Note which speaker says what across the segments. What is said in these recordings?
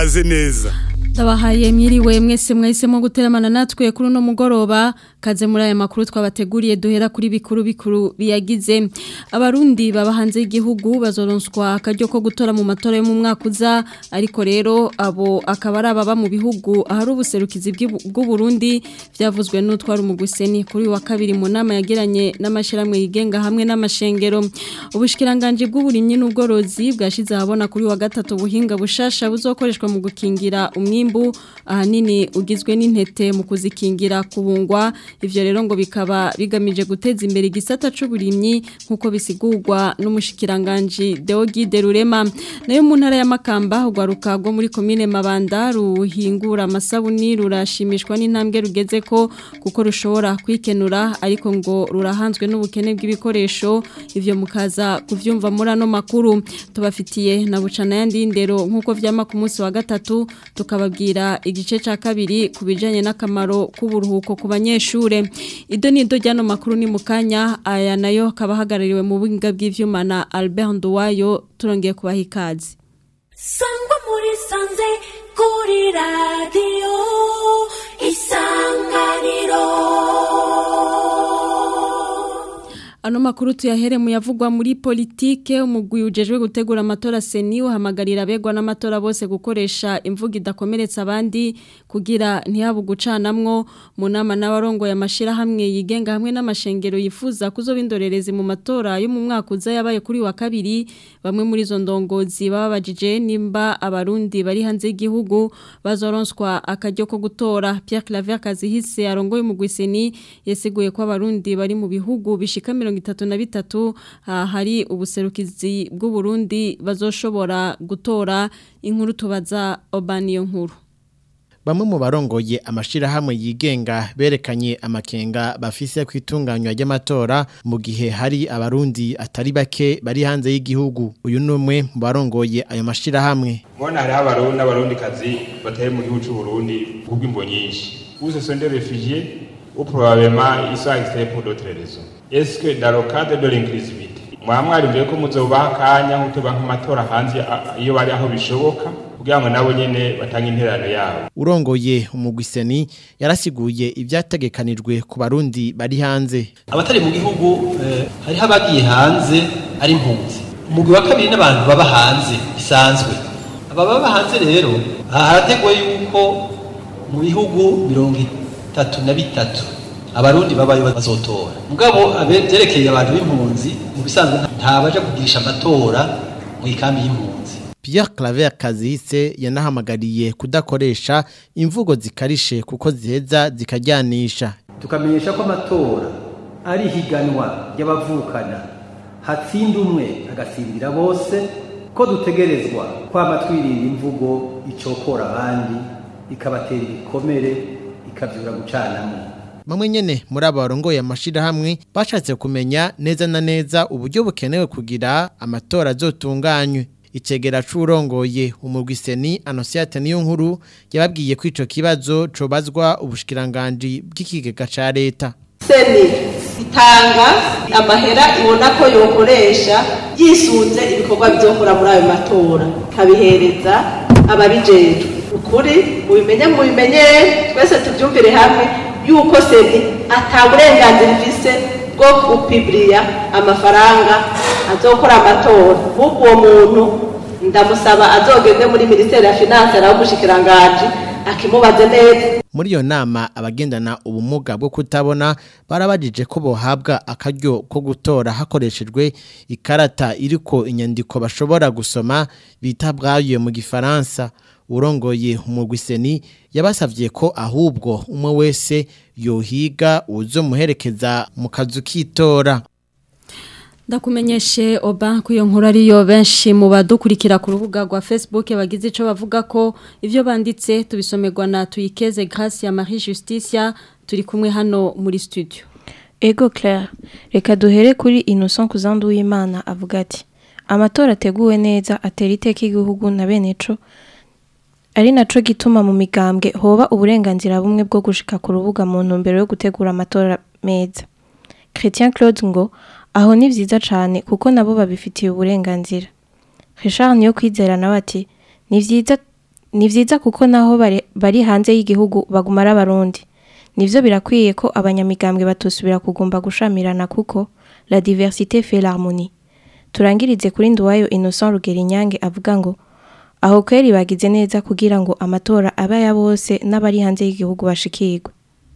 Speaker 1: ikaze neza
Speaker 2: Ndabahaye mwiriwe mwese mwahisemo guteramana natwe kuri uno mugoroba kaze muri aya makuru twabateguriye duhera kuri bikuru bikuru biyagize abarundi baba hanze y'igihugu bazoronswa akaryo ko gutora mu matora yo mu mwaka uza ariko rero abo akaba ari ababa mu bihugu ahari ubuserukizi bw'u Burundi byavuzwe n'utwara umuguseni kuri wa kabiri mu nama yagiranye n'amashiramwe yigenga hamwe n'amashengero ubushikiranganje bw'uburimyi n'ubworozi bwashize ahabona kuri wa gatatu buhinga bushasha buzokoreshwa mu gukingira umwimbu ahanini ugizwe n'intete mu kuzikingira kubungwa ivyo rero ngo bikaba bigamije guteza imbere igisata c'uburimyi nkuko bisigurwa n'umushikiranganje Deogide Rurema nayo mu ntara ya Makamba ugwaruka rwo muri commune Mabanda ruhingura amasabuni rurashimishwa n'intambwe rugeze ko kuko rushobora kwikenura ariko ngo rurahanzwe n'ubukene bw'ibikoresho ivyo mukaza kuvyumva muri ano makuru tubafitiye na bucana yandi ndero nkuko vyama ku munsi wa gatatu tukababwira igice ca kabiri kubijanye n'akamaro k'uburuhuko ku banyeshure ido ni ido ryano makuru ni mukanya aya nayo kabahagarariwe mu buhinga bw'ivyuma na Albert Nduwayo turongeye kubaha ikaze
Speaker 3: sangwa muri sanze kuri radio isanganiro
Speaker 2: Ano makuru tuyahere mu yavugwa muri politike umugwi ujejwe gutegura amatora seni uhamagarira abegwa n'amatora bose gukoresha imvugo idakomeretsa abandi kugira ntihabu gucanamwo mu nama n'abarongoye amashira hamwe yigenga hamwe n'amashengero yifuza kuzobindorerezi mu matora yo mu mwaka uza yabaye kuri wa kabiri bamwe muri zo ndongozi babajije nimba abarundi bari hanze y'igihugu bazoronswa akaryo ko gutora Pierre Claver Kazihise arongoye umugwi seni yasiguye ko abarundi bari mu bihugu bishika mirongo itatu na bitatu hari ubuserukizi bw'u Burundi bazoshobora gutora inkuru tubaza Obaniyo nkuru
Speaker 4: Bamwe mu barongoye amashirahamwe yigenga berekanye amakenga bafise kwitunganywa ry'amatora mu gihe hari abarundi atari bake bari hanze y'igihugu uyu numwe mu barongoye ayo mashirahamwe
Speaker 5: Mbona hari abarundi n'abarundi kazi batari mu gihugu cy'u Burundi kubw'imbo nyinshi. Où ce sont des réfugiés ou probablement ils sont extraits pour d'autres raisons. Est-ce que dans le cadre de l'inclusivité mwaba mwarimbuye ko muzobaha akanya nk'utuba nk'amatora hanze iyo bari aho bishoboka kugira ngo nabo nyene batange interano yabo
Speaker 4: urongoye umugwiseni yarasiguye ibyategekanijwe ku barundi bari hanze
Speaker 6: abatari mu gihugu eh, hariho abagiye hanze ari impunzi umugwi wa kabiri n'abantu baba hanze bisanzwe aba baba hanze rero harategwa yuko mu bihugu mirongo itatu na bitatu abarundi babayo bazotora mugabo byerekeye abantu b'impunzi mu bisanzwe ntabaja kugirisha amatora mu ikambi y'impunzi
Speaker 4: Pierre Claver Kazise yanahamagariye kudakoresha imvugo zikarishe kuko ziheza zikajyanisha
Speaker 7: tukamenyesha ko amatora ari higanwa ry'abavukana hatsinda umwe agatsindira bose ko dutegerezwa kwama twirinda imvugo icokora abandi ikabatera ibikomere ikabyura gucanamo
Speaker 4: Mamwe nyene muri abo barongoye amashirahamwe bashatse kumenya neza na neza uburyo bukenewe kugira amatora azotunganywe icegera c'urongoye umurwiseni Anosiate niyo nkuru yababwiye ko ico kibazo cobazwa ubushikiranganje bw'ikigega ca leta
Speaker 8: seni itanga amahera ibona ko yokoresha yisunze ibikorwa bizokora muri ayo matora kabihereza ababijejwe ukuri mubimenye mubimenyere twese tubyumvire hamwe yuko seni ata burenganzira ifise bwo gupibiriya amafaranga azokora amatora nk'uko uwo muntu ndamusaba azogende muri minisiteri ya finanse nawe umushikiranganji akimubaze neza
Speaker 4: muri iyo nama abagendana ubumuga bwo kutabona barabajije ko bohabwa akaryo ko gutora hakoreshejwe ikarata iriko inyandiko bashobora gusoma bita bwayo mu gifaransa urongoye umugwiseni yabasavye ko ahubwo umwe wese yohiga uzomuherekeza mu kazu kitora
Speaker 2: Ndakumenyeshe oba kuyo nkuru ariyo benshi mu badukurikira ku rubuga rwa Facebook bagize ico bavuga ko ivyo banditse tubisomerwa na tuyikeze Grace ya Marie Justicia turi kumwe hano muri studio.
Speaker 9: Ego Claire, reka duhere kuri Innocent Kuzandu w'Imana avuga ati amatora ateguwe neza atera iteka igihugu na bene co ari naco gituma mu migambwe hoba uburenganzira bumwe bwo gushika ku rubuga mu ntumbero yo gutegura amatora meza. Christian Claude ngo aho ni vyiza cane kuko nabo babifitiye uburenganzira. Richard niyo kwizera nawe ati ni vyiza ni vyiza kuko naho bari, bari hanze y'igihugu baguma ari abarundi nivyo birakwiye ko abanyamigambwe batosubira kugomba gushamirana kuko la diversité fait l'harmonie turangirize kuri nduwayo Innocent Rugerinyange avuga ngo aho kweri bagize neza kugira ngo amatora abe ya bose n'abari hanze y'igihugu bashikirwe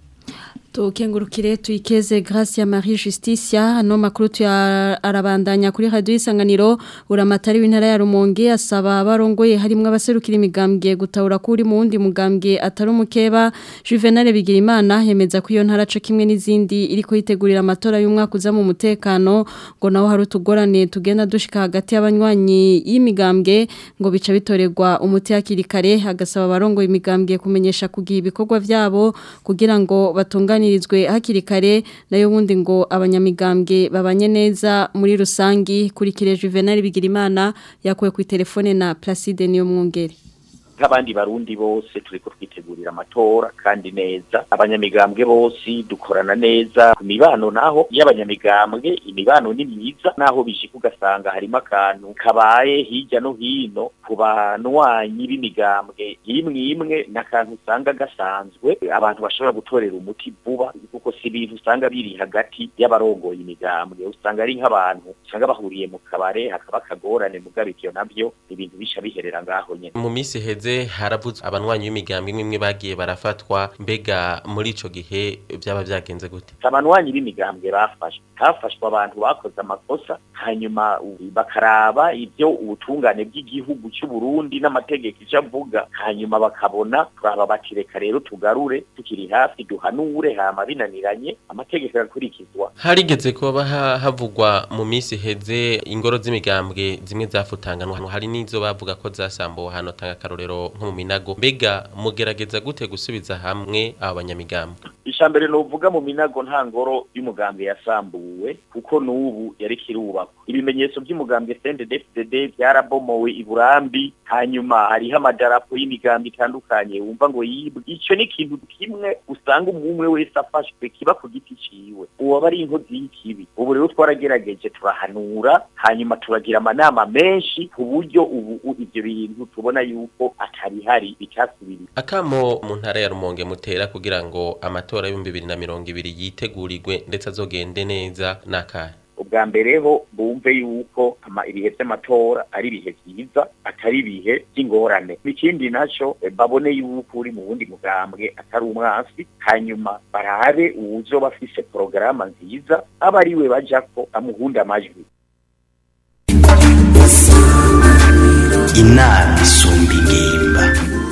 Speaker 2: Tukengurukire tuikeze Gracia Marie Justicia hano makuru tuyarabandanya kuri radio isanganiro uramatari w'intara ya Rumonge asaba abarongoye harimo abaserukira imigambwe gutahura kuri mu wundi mugambwe atari umukeba Juvenal Bigirimana yemeza ko iyo ntara co kimwe n'izindi iriko yitegurira amatora y'umwaka uza mu mutekano ngo naho hari utugorane tugenda dushika hagati y'abanywanyi y'imigambwe ngo bica bitorerwa umuti hakiri kare agasaba abarongoye imigambwe kumenyesha kugiha ibikorwa vyabo kugira ngo batungane baganirizwe hakiri kare nayo wundi ngo abanyamigambwe babanye neza muri rusangi kurikire Juvenal Bigirimana yakuwe ku telefone na Placide niyo mwungere
Speaker 1: nk'abandi barundi bose turiko twitegurira amatora kandi neza abanyamigambwe bose dukorana neza ku mibano naho y'abanyamigambwe imibano ni myiza naho bishika ugasanga harimo akantu kabaye hirya no hino ku banywanyi b'imigambwe imwe imwe n'akantu usanga gasanzwe abantu bashobora gutorera umuti vuba kuko si ibintu usanga biri hagati y'abarongoye imigambwe usanga ari nk'abantu usanga bahuriye mu kabare hakaba akagorane mugabo ivyo navyo ibintu bisha biherera ngaho nyene
Speaker 10: mu minsi heze haravuzwe abanywanyi b'imigambi imwe imwe bagiye barafatwa mbega muri ico gihe byaba byagenze gute
Speaker 1: abanywanyi b'imigambwe bafashwe hafashwe abantu bakoze amakosa hanyuma bakaraba ibyo ubutungane bw'igihugu cy'u Burundi n'amategeko icyo avuga hanyuma bakabona turaba bati reka rero tugarure tukiri hafi duhanure hama binaniranye amategeko agakurikizwa
Speaker 10: harigeze kuba havugwa mu minsi heze ingoro z'imigambwe zimwe zafutanganwa hari n'izo bavuga ko zasambuwe hano tanga akarorero nko mu minago mbega mugerageza gute gusubiza hamwe aba banyamigambwe
Speaker 1: ishambere novuga mu minago nta ngoro y'umugambi yasambuwe kuko n'ubu yari kirubakwa ibimenyetso by'umugambi CNDD-FDD byarabomowe i Burambi hanyuma hariho amadarapo y'imigambi itandukanye wumva ngo yibwe ico ni ikintu kimwe usanga umwe wese afashwe kiba ku giti ciwe uwo aba ari inkozi y'ikibi ubu rero twaragerageje turahanura hanyuma turagira amanama menshi ku buryo ubu ivyo bintu tubona yuko atari hari bicasubiri
Speaker 10: akamo mu ntara ya Rumonge mutera kugira ngo amatora y'ibihumbi bibiri na mirongo ibiri yitegurirwe ndetse azogende neza n'akahe
Speaker 1: ubwa mbere ho bumve yuko ama ibihe by'amatora ari ibihe byiza atari ibihe by'ingorane ikindi naco babone yuko uri mu wundi mugambwe atari umwansi hanyuma barabe uwuzo bafise porogaramu nziza aba ari we bajako amuhunda amajwi
Speaker 11: inama isumba ingimba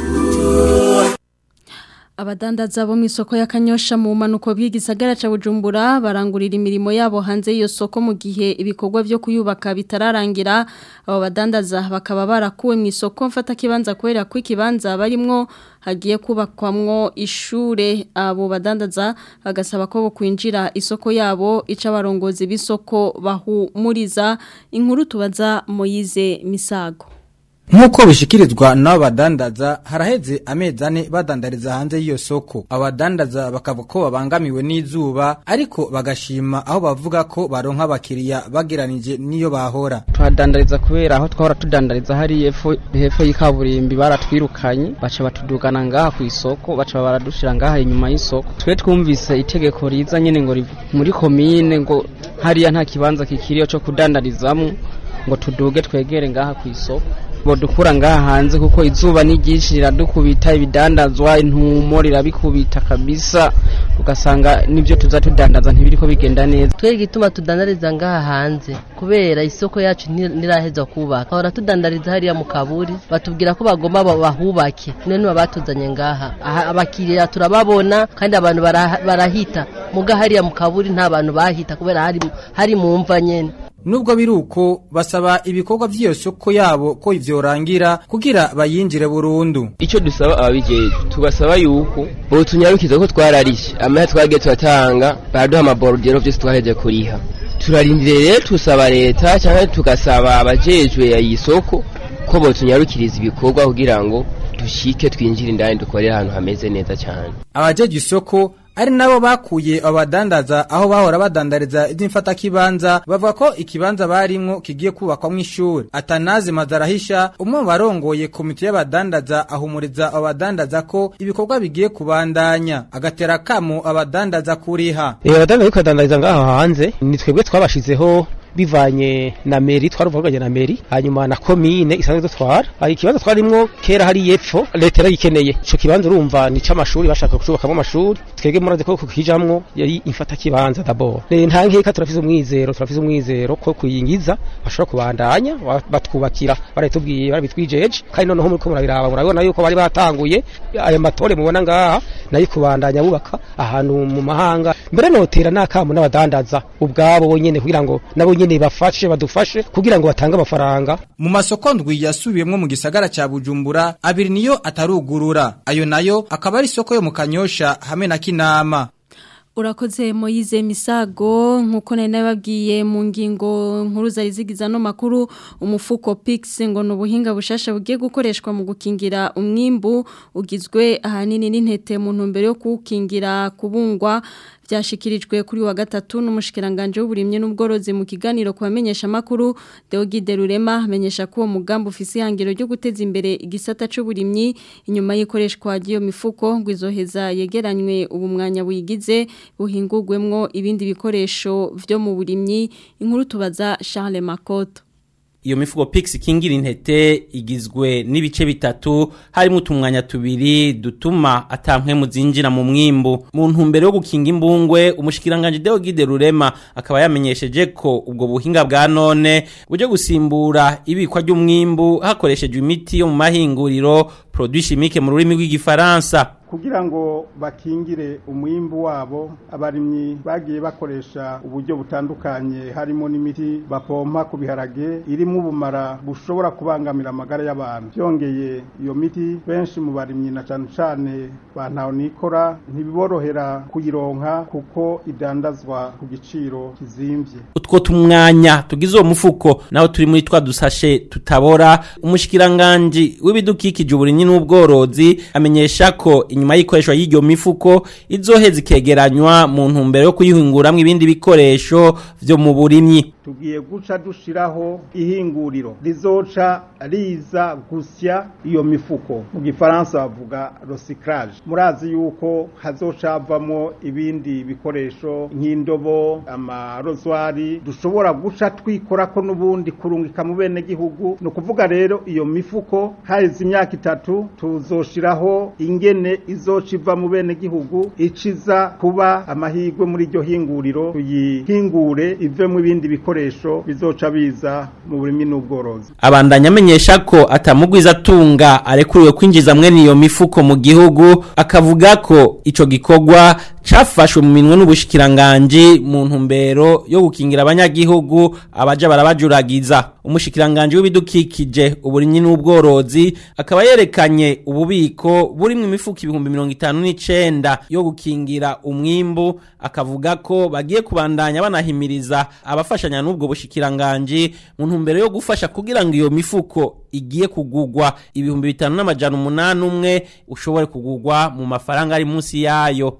Speaker 2: Abadandaza bo mu isoko ya Kanyosha mu manuko bw'igisagara ca Bujumbura barangurira imirimo yabo hanze y'iyo soko mu gihe ibikorwa byo kuyubaka bitararangira abo badandaza bakaba barakuwe mu isoko mfata kibanza kubera ko ikibanza barimwo hagiye kubakwamwo ishure abo badandaza bagasaba ko bo kwinjira isoko yabo ica abarongozi b'isoko bahumuriza inkuru tubaza Moyize Misago
Speaker 12: Nkuko bishikirizwa n'abadandaza haraheze amezi ane badandariza hanze y'iyo soko abadandaza bakavuga ko babangamiwe n'izuba ariko bagashima aho bavuga ko baronka abakiriya bageranije niyo bahora
Speaker 13: tuhadandariza kubera aho twahora tudandariza hari hepfo hepfo y'ikaburimbi baratwirukanye baca batudugana ngaha ku isoko baca baradushira ngaha inyuma y'isoko twe twumvise itegeko riza nyene ngo muri komine ngo hariya nta kibanza kikiriyo cyo kudandarizamo ngo tuduge twegere ngaha ku isoko bodukura ngaha hanze kuko izuba ni ryinshi riradukubita ibidandazwa intumo rirabikubita kabisa ugasanga nibyo tuza tudandaza ntibiriko bigenda neza
Speaker 14: twebwe igituma tudandariza ngaha hanze kubera isoko yacu ntiraheza kubaka ahora tudandariza hariya mu kaburi batubwira ko bagomba bahubake none batuzanye ngaha abakiriya turababona kandi abantu barahita muga hariya mu kaburi nta bantu bahita kubera hari hari mu mva nyene
Speaker 12: Nubwo biruko basaba ibikorwa vy'iyo soko yabo ko ivyorangira kugira bayinjire burundu.
Speaker 15: Ico dusaba ababijeje tubasaba yuko bo tunyarukiza ko twararishe amahe twagiye turatanga baraduha amaborudero vyose twaheje kuriha. Turarindiriye tusaba leta cyangwa tugasaba abajejwe ya isoko ko bo tunyarukiriza ibikorwa kugira ngo dushike twinjire indani dukorera ahantu hameze neza cyane.
Speaker 12: Abajeje isoko ari nabo bakuye abadandaza aho bahora badandariza iby'imfata kibanza bavuga ko ikibanza barimwo kigiye kubakwamo ishuri atanazi mazarahisha umwe mu barongoye komite y'abadandaza ahumuriza abadandaza ko ibikorwa bigiye kubandanya agatera kamo abadandaza kuriha
Speaker 16: Eh abadandaza ariko badandariza ngaho hanze ni twebwe twabashizeho bivanye na meri twaruvuganye na meri hanyuma na komine isanzwe dutwara hari ikibanza twarimwo kera hari yepfo leta yaragikeneye ico kibanza urumva ni c'amashuri bashaka kucubakamo amashuri twebwe muraze ko kukijamwo yari imfata kibanza d'abord Eh, nta nkeka turafise umwizero turafise umwizero ko kuyingiza bashobora kubandanya ba- batwubakira baratubwiye barabitwijeje kandi noneho muriko murabiraba murabona yuko bari batanguye aya matore mubona ngaha nayo kubandanya bubaka ahantu mu mahanga mbere notera n'akamu n'abadandaza ubwabo bonyene kugira ngo nabo nyene bafashe badufashe kugira ngo batange amafaranga
Speaker 12: mu masoko ndwi yasubiyemwo mu gisagara ca Bujumbura abiri niyo atarugurura ayo nayo akaba ari isoko yo mu Kanyosha hamwe na Kinama
Speaker 2: Urakoze Moize Misago nkuko nari nababwiye mu ngingo nkuru zari zigiza no makuru umufuko Pix ngo no buhinga bushasha bugiye gukoreshwa mu gukingira umwimbu ugizwe ahanini n'intete mu ntumbero yo kukingira kubungwa byashikirijwe kuri wa gatatu n'umushikiranganje w'uburimye n'ubworozi mu kiganiro kubamenyesha makuru Deogide Rurema amenyesha ko uwo mugambi ufise ihangiro ryo guteza imbere igisata c'uburimyi inyuma y'ikoreshwa ry'iyo mifuko ngo izoheza yegeranywe ubu mwanya buyigize buhingurwemwo ibindi bikoresho vyo mu burimyi inkuru tubaza Charles Makoto
Speaker 17: Iyo mifuko Pix kingira intete igizwe n'ibice bitatu harimo utumwanya tubiri dutuma atampwe muzinjira mu mwimbu mu ntumbero yo gukinga imbungwe umushikiranganje Deogide Rurema akaba yamenyesheje ko ubwo buhinga bwa none buje gusimbura ibikwa ry'umwimbu hakoreshejwe imiti yo mu mahinguriro produit chimique mu rurimi rw'igifaransa
Speaker 18: kugira ngo bakingire umwimbu wabo abarimyi bagiye bakoresha uburyo butandukanye harimo n'imiti bapompa ku biharage irimo ubumara bushobora kubangamira amagara y'abantu byongeye iyo miti benshi mu barimyi na cyane cyane ba nikora ntibiborohera kuyironka kuko idandazwa ku giciro kizimvye
Speaker 17: utwo tumwanya tugize uwo mufuko naho turi muri twa dusashe tutabora umushikiranganje w'ibidukikije uburimyi n'ubworozi amenyesha ko inyuma y'ikoreshwa y'iryo mifuko izoheza ikegeranywa mu ntumbero yo kuyihinguramwo ibindi bikoresho vyo mu burimyi
Speaker 18: tugiye guca dushiraho ihinguriro rizoca riza gusya iyo mifuko mu gifaransa bavuga recyclage murazi yuko hazoca havamo ibindi bikoresho nk'indobo amarozwari dushobora guca twikorako n'ubundi kurungika mu bene gihugu ni ukuvuga rero iyo mifuko haheze imyaka itatu tuzoshiraho ingene izoca iva mu bene gihugu iciza kuba amahirwe muri iryo hinguriro tuyihingure ivemo ibindi bikoresho bizoca biza mu burimi n'ubworozi
Speaker 17: abandanya amenyesha ko atamugwiza atunga arekuriwe kwinjiza mwene iyo mifuko mu gihugu akavuga ko ico gikorwa cafashwe mu minwe n'ubushikiranganje mu ntumbero yo gukingira abanyagihugu abaja barabajuragiza umushikiranganje w'ibidukikije uburimyi n'ubworozi akaba yerekanye ububiko burimwe imifuko ibihumbi mirongo itanu n'icenda yo gukingira umwimbu akavuga ko bagiye kubandanya banahimiriza abafashanya n'ubwo bushikiranganje mu ntumbero yo gufasha kugira ngo iyo mifuko igiye kugugwa ibihumbi bitanu n'amajana umunani umwe ushobore kugugwa mu mafaranga ari munsi yayo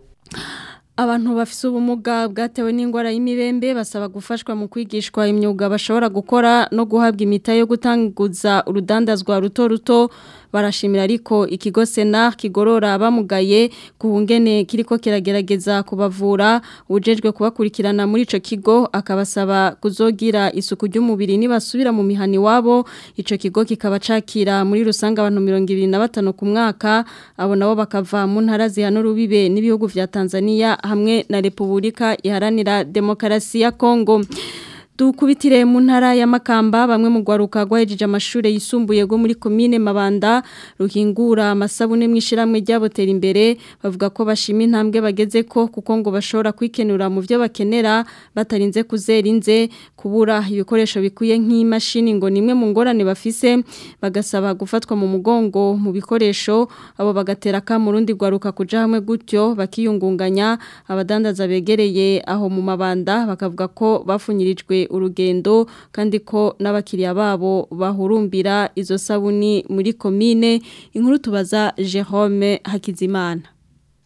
Speaker 2: Abantu bafise ubumuga bwatewe n'ingwara y'imibembe basaba gufashwa mu kwigishwa imyuga bashobora gukora no guhabwa imita yo gutanguza urudandazwa ruto ruto barashimira ariko ikigo Senar kigorora bamugaye kuhungene kiriko kiragerageza kubavura ujejwe kubakurikirana muri ico kigo akabasaba kuzogira isuku ry'umubiri nibasubira mu mihani wabo ico kigo kikaba cakira muri rusanga abantu 25 ku mwaka abo nabo bakava mu ntara zihano rubibe n'ibihugu vya Tanzania hamwe na Republika iharanira Demokarasi ya Kongo Dukubitire mu ntara ya Makamba bamwe mu gwaruka gwahejeje amashure yisumbuye go muri commune Mabanda ruhingura amasabune mwishiramwe ryabotera imbere bavuga ko bashima intambwe bageze ko kuko ngo bashobora kwikenura mu byo bakenera batarinze kuzera inze kubura ibikoresho bikuye nk'imashini ngo nimwe mu ngorane bafise bagasaba gufatwa mu mugongo mu bikoresho abo bagatera ka mu rundi gwaruka kuja hamwe gutyo bakiyungunganya abadandaza begereye aho mu Mabanda bakavuga ko bafunyirijwe urugendo kandi ko n'abakiriya babo bahurumbira izo sabuni muri komine inkuru tubaza Jerome Hakizimana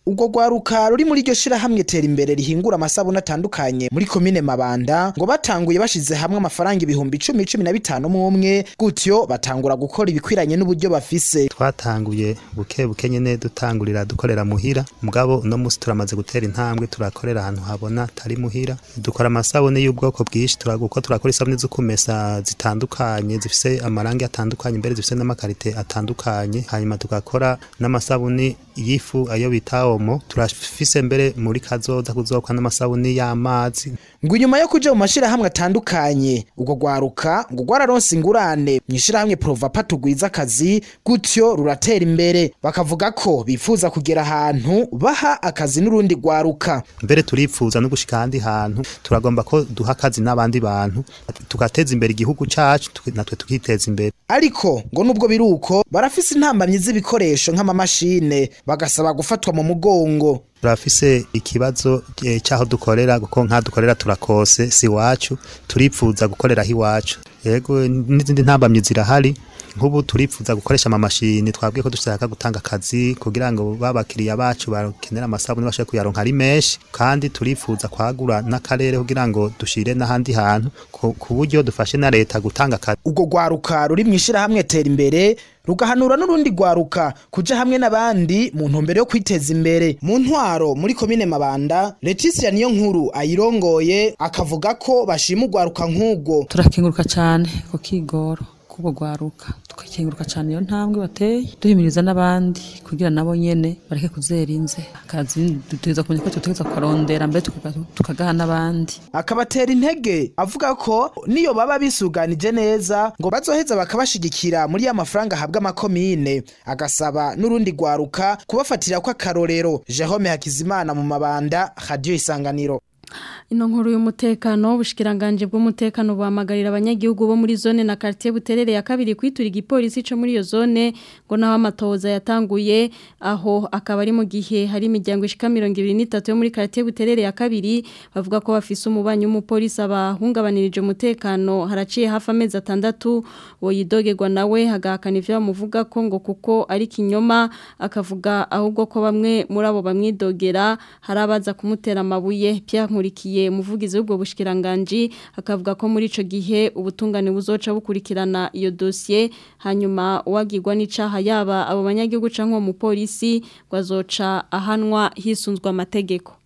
Speaker 19: ubwo rwaruka ruri muri iryo shirahamwe tera imbere rihingura amasabune atandukanye muri komine Mabanda ngo batanguye bashize hamwe amafaranga ibihumbi icumi cumi na bitanu mu umwe gutyo batangura gukora ibikwiranye n'uburyo bafise
Speaker 20: twatanguye buke buke nyene dutangurira dukorera muhira mugabo uno musi turamaze gutera intambwe turakorera ahantu habona atari muhira dukora amasabune y'ubwoko bwinshi turaguko turakora isabune zo kumesa zitandukanye zifise amarangi atandukanye mbere zifise n'amakarite atandukanye hanyuma tugakora n'amasabuni y'ifu ayo bita omo turafise mbere muri kazoza kuzokwa n'amasabuni y'amazi
Speaker 19: ngo inyuma yo kuja mu mashirahamwe atandukanye ubwo rwaruka ngo rwararonse ingurane mu ishirahamwe provapa tugwiza akazi gutyo ruratera imbere bakavuga ko bifuza kugera ahantu baha akazi n'urundi rwaruka
Speaker 20: mbere turipfuza no gushika ahandi hantu turagomba ko duha akazi n'abandi bantu tugateza imbere igihugu cacu tuki- natwe tukiteza imbere
Speaker 19: ariko ngo nubwo biri uko barafise intambamyi z'ibikoresho nk'amamashine bagasaba gufatwa mu mugongo
Speaker 20: turafise ikibazo eh, c'aho dukorera kuko nka dukorera turakose si wacu turipfuza gukorera aho iwacu yego n'izindi ntambamyi zirahari nk'ubu turipfuza gukoresha amamashini twabwiye ko dushaka gutanga akazi kugira ngo babakiriya bacu bakenera amasabune bashobore kuyaronka ari menshi kandi turipfuza kwagura n'akarere kugira ngo dushire n'ahandi hantu ku ku buryo dufashe na leta gutanga akazi
Speaker 19: ubwo rwaruka ruri mu ishirahamwe tera imbere rugahanura n'urundi rwaruka kuja hamwe n'abandi mu ntumbero yo kwiteza imbere mu ntwaro muri komine mabanda Leticia niyo nkuru ayirongoye akavuga ko bashima urwaruka nk'ubwo
Speaker 21: turakenguruka cyane ku kigoro kubwo rwaruka tugakenguruka cyane iyo ntambwe bateye duhimiriza n'abandi kugira nabo nyene bareke kuzera inze akazi dutegereza kumenya ko tutegereza kukarondera mbere tukaga- tukagaha n'abandi
Speaker 19: akabatera intege avuga ko niyo baba bisuganije neza ngo bazoheza bakabashigikira muri ya mafaranga ahabwa amakomine agasaba n'urundi rwaruka kubafatira ko akarorero Jerome Hakizimana mu mabanda radio isanganiro
Speaker 2: Ino nkuru y'umutekano ubushikiranganje bw'umutekano buhamagarira abanyagihugu bo muri zone na quartier buterere ya kabiri kwitura igipolisi co muri iyo zone ngo naho amatoza yatanguye aho akaba ari mu gihe hari imiryango ishika 23 yo muri quartier buterere ya kabiri bavuga ko bafise umubanyi w'umupolisi abahungabanirije umutekano haraciye hafi amezi atandatu wo yidogerwa nawe hagahakana ivyo bamuvuga ko ngo kuko ari kinyoma akavuga ahubwo ko bamwe muri abo bamwidogera hari abaza kumutera amabuye Pierre Nkurikiye umuvugizi w'ubwo bushikiranganje akavuga ko muri ico gihe ubutungane buzoca bukurikirana iyo dossier hanyuma uwagirwa n'icaha yaba abo banyagihugu canke uwo mupolisi gwazoca ahanwa hisunzwe amategeko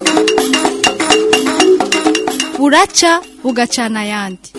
Speaker 22: buraca bugacana ayandi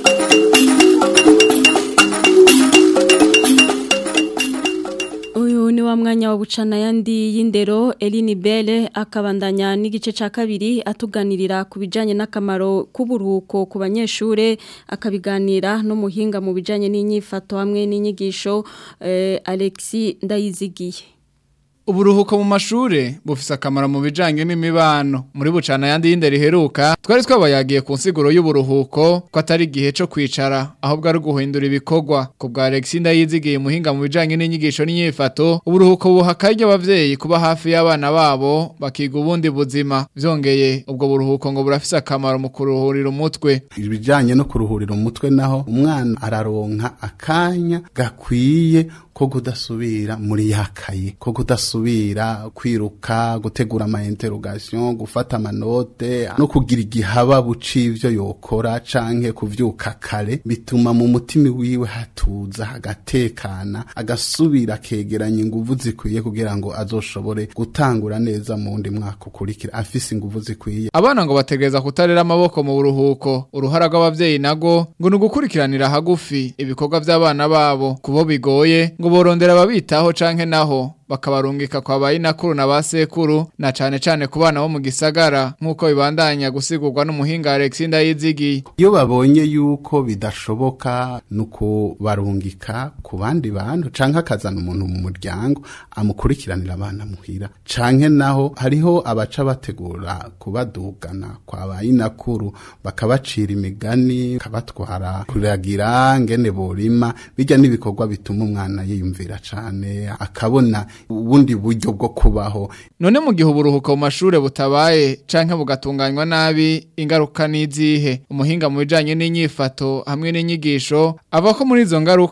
Speaker 2: Uyu ni wa mwanya wa bucana yandi y'indero Eline Belle akabandanya n'igice ca kabiri atuganirira ku bijanye n'akamaro k'uburuhuko ku banyeshure akabiganira no muhinga mu bijanye n'inyifato hamwe n'inyigisho eh, Alexis Ndayizigiye
Speaker 23: Uburuhuko mu mashure bufise akamaro mu bijanye n'imibano muri bucana yandi y'indero iheruka twari twabayagiye ku nsiguro y'uburuhuko ko atari igihe co kwicara ahubwo ari guhindura ibikorwa ku bwa Alexis Ndayizigiye muhinga mu bijanye n'inyigisho n'inyifato uburuhuko buha akaryo abavyeyi kuba hafi y'abana babo bakiga ubundi buzima vyongeye ubwo buruhuko ngo burafise akamaro mu kuruhurira umutwe
Speaker 24: ibijyanye no kuruhurira umutwe naho umwana araronka akanya gakwiye ko kudasubira muri yakaye ko kudasubira kwiruka gutegura ama interrogation gufata amanote no kugira igihaba bucivyo yokora canke kuvyuka kare bituma mu mutima wiwe hatuza hagatekana agasubira kegeranya inguvu zikwiye kugira ngo azoshobore gutangura neza mu wundi mwaka ukurikira afise inguvu zikwiye
Speaker 23: Abana ngo bategereza kutarera amaboko mu buruhuko uruhara rw'abavyeyi nago ngo nugukurikiranira hagufi ibikorwa by'abana babo kubo bigoye ngo borondera babitaho canke naho bakabarungika kwa bayinakuru na basekuru na cane cane ku bana bo mu gisagara nk'uko bibandanya gusigurwa n'umuhinga Alexis Ndayizigiye
Speaker 24: iyo babonye yuko bidashoboka nuko barungika ku bandi bantu canke akazana umuntu mu muryango amukurikiranira abana muhira canke naho hariho abaca bategura kubadugana kwa bayinakuru bakabacira imigani kabatwara kuragira ngene borima bijya n'ibikorwa bituma umwana yiyumvira cane akabona ubundi buryo bwo kubaho
Speaker 23: none mu gihe uburuhuko mu mashure butabaye canke bugatunganywa nabi ingaruka n'izihe umuhinga mu bijanye n'inyifato hamwe n'inyigisho ava ko muri izo ngaruka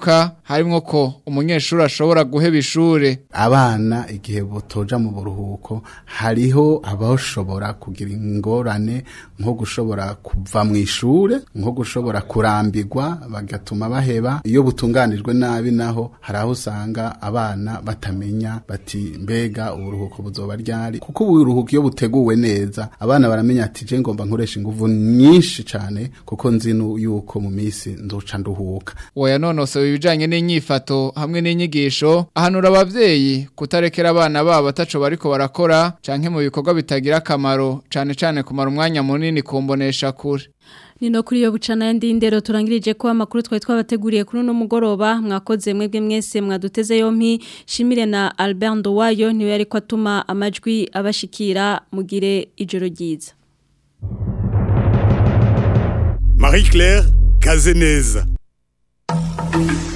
Speaker 23: harimo ko umunyeshuri ashobora guheba ishure
Speaker 24: abana igihe botoja mu buruhuko hariho abashobora kugira ingorane nko gushobora kuva mu ishure nko gushobora kurambirwa bagatuma baheba iyo butunganijwe nabi naho hari aho usanga abana batamenya bati mbega uburuhuko buzoba ryari kuko uburuhuko iyo buteguwe neza abana baramenya ati je ngomba nkoresha inguvu nyinshi cane kuko nzi nu- yuko mu misi nzoca nduhuka
Speaker 23: uwo yanonosowe ibijanye n'inyifato hamwe n'inyigisho ahanura abavyeyi kutarekera abana babo ataco bariko barakora canke mu bikorwa bitagira akamaro cane cane kumara umwanya munini kumbonesha kure
Speaker 2: Nino kuri yo bucana yandi ndero turangirije ko amakuru twari twabateguriye kuri no mugoroba mwakoze mwebwe mwese mwaduteze yompi shimire na Albert Ndowayo niwe ariko atuma amajwi abashikira mugire ijoro ryiza
Speaker 3: Marie-Claire Kazeneza.